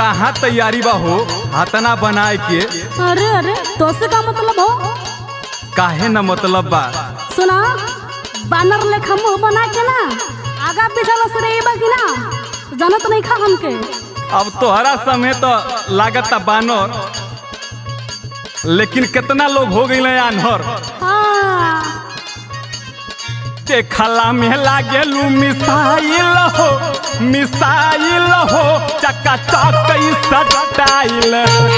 कहाँ तैयारी बा हो हाथना बनाए के अरे अरे तो से का मतलब हो काहे न मतलब बा सुना बानर लेखा मुंह बना के ना आगा पीछा लस रही बा कि ना जानत नहीं खा हमके अब तोहरा समय तो लागत बानर लेकिन कितना लोग हो गई आन्हर हाँ देखला में लागेलू मिसाइल हो मिसाइल हो चक्का चौक सटाइल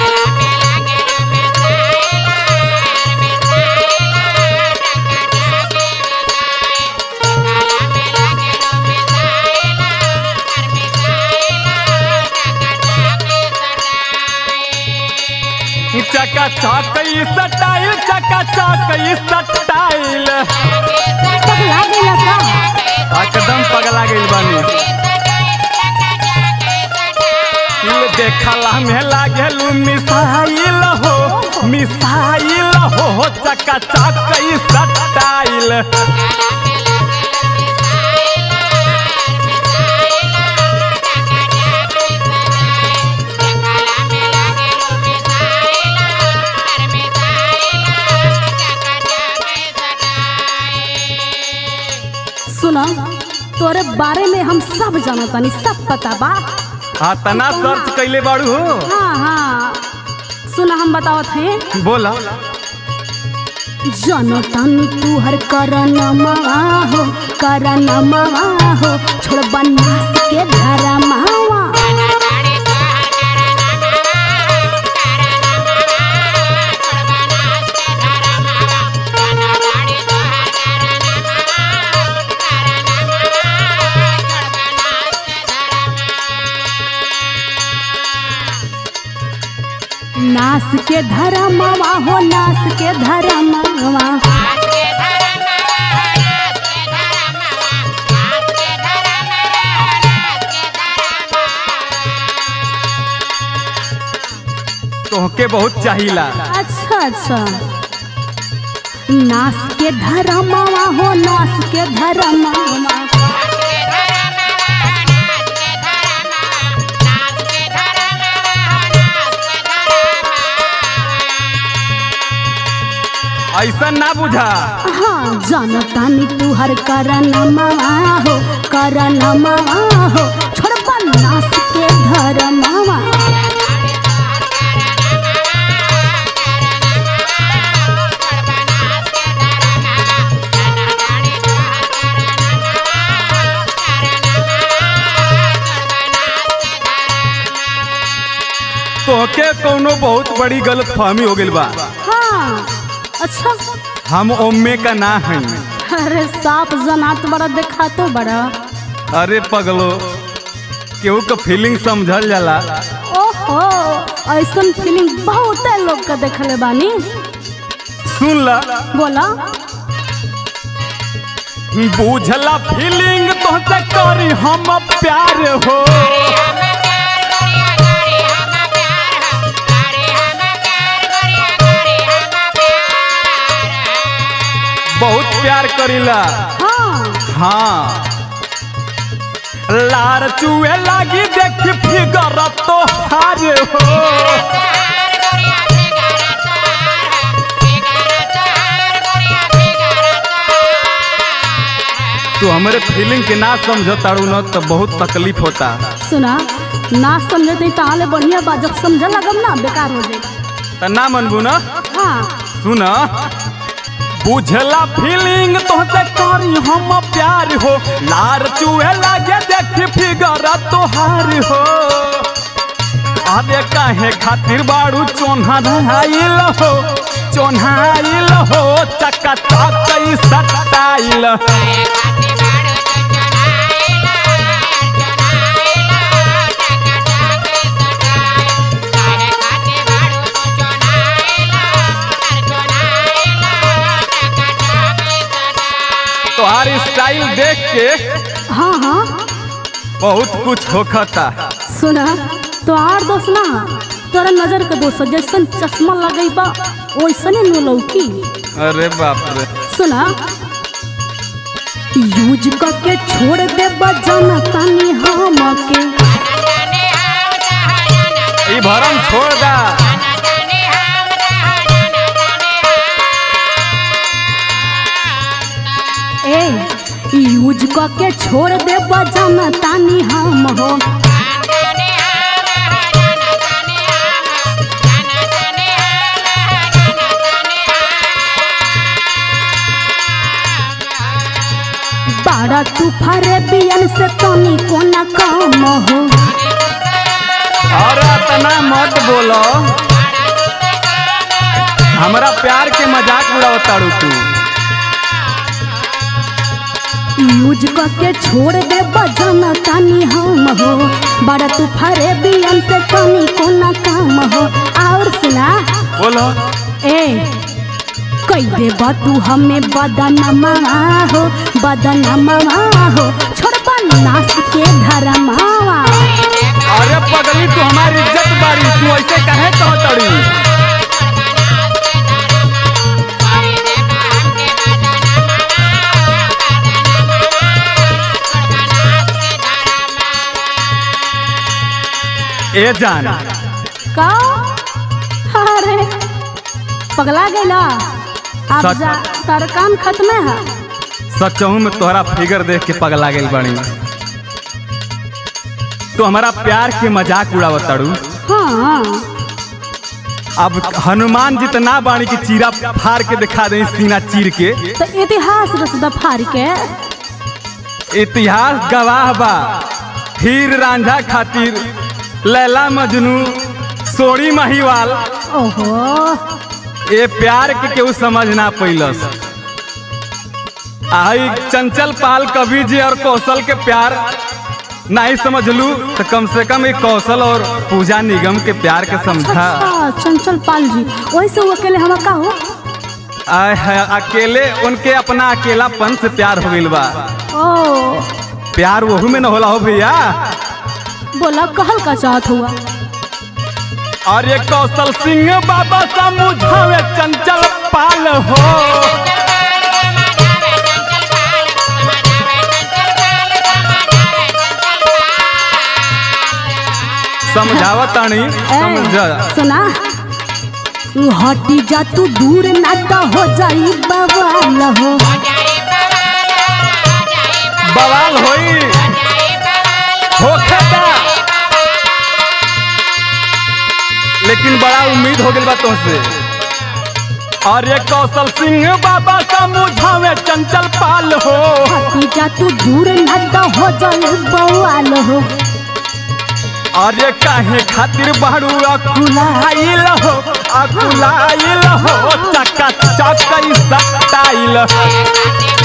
चक्का चौक सटाइल चक्का चौक सटाइल पगला गया का एकदम पगला गइल बानी इल देखला में लागेलू मिसाइल हो मिसाइल हो चक्का चौक सटाइल सुना तोरे बारे में हम सब जानतानी सब पता बा हाँ तना सर्च कैले बाड़ू हो हाँ हाँ सुना हम बतावत हैं बोला जनतानी तू हर करनमा हो करनमा हो छोड़ बनास के धरमावा नास के धरमावा हो नास के धरमावा तोहके बहुत चाहिला अच्छा अच्छा नास के धरमावा हो नास के धरमावा ऐसा ना बुझा हाँ जानतानी तू हर करनमा हो करनमा हो छोड़ बनास के धरमावा तोहके कोनो बहुत बड़ी गलत फहमी हो गइल बा हाँ अच्छा हम ओम्मे का ना हई अरे साफ जनात बड़ा देखा तो बड़ा अरे पगलो केहू का फीलिंग समझल जाला ओहो ऐसन फीलिंग बहुत लोग का देखले बानी सुन ला बोला बुझला फीलिंग तोहसे करी हम प्यार हो बहुत प्यार करीला हाँ हाँ लार चुए लागी देख फिगर तो हार हो तू हमारे फीलिंग के ना समझ तारू न तो बहुत तकलीफ होता सुना ना समझे तो ताले बढ़िया बा जब समझ लगम ना बेकार हो जाए त ना मनबू न हाँ सुन बुझला फीलिंग तोहसे करी हम प्यार हो लार चुए लागे देख फिगर तोहार हो अबे काहे खातिर बाड़ू चोन्हा धराइल हो चोन्हाइल हो चक्का चकई सटाइल तोहार स्टाइल देख के हाँ हाँ बहुत कुछ होखता सुना तो आर दोस्त ना तोरा नजर के दोस्त जैसन चश्मा लगई बा वैसने नु लौकी अरे बाप रे सुना यूज करके छोड़ दे बजाना तानी हम के ई भरम छोड़ दा ए यूज क के छोड़ दे बजाना तानी हम हो बाड़ा तू फरे बियन से तनी कोना काम हो और इतना मत बोलो हमरा प्यार के मजाक उड़ावताड़ू तू यूज क के छोड़ दे बजाना तानी हम हो बाड़ा तू फरे बियन से तनी कोना काम हो और सुना बोलो ए कई दे तू हमें बदनमा हो बदनमा हो छोड़बा नास के धरमावा अरे पगली तू हमारी इज्जत बारी तू ऐसे कहे कहतड़ी ए जान का अरे पगला गईला अब सच- जा तार काम खत्म है सचहू में तोहरा फिगर देख के पगला गई बड़ी तू हमारा प्यार के मजाक उड़ावताड़ू हाँ अब हनुमान जितना बाणी की चीरा फाड़ के दिखा दे सीना चीर के तो इतिहास रस दफार के इतिहास गवाह बा हीर रांझा खातिर लैला मजनू सोड़ी महिवाल ओहो ये प्यार के केहू समझ ना पैलस आई चंचल पाल कवि जी और कौशल के प्यार नहीं समझलू तो कम से कम एक कौशल और पूजा निगम के प्यार के समझा अच्छा चंचल पाल जी वैसे वो अकेले हम का हो आय है अकेले उनके अपना अकेलापन से प्यार हो गइल बा ओ प्यार वहू में न होला हो भैया बोला कहल का चाहत हुआ और ये कौशल सिंह बाबा समझावे चंचल पाल हो समझावत तानी समझ ए, सुना हटी जा तू दूर ना तो हो जाई बवाल हो बवाल होई होखेता लेकिन बड़ा उम्मीद हो गइल बा तुमसे और ये कौशल सिंह बाबा समझावे चंचल पाल हो हटी जा तू दूर ना तो हो जाई बवाल हो और ये काहे खातिर बाड़ू अकुलाइल हो अकुलाइल हो चका चक स्टाइल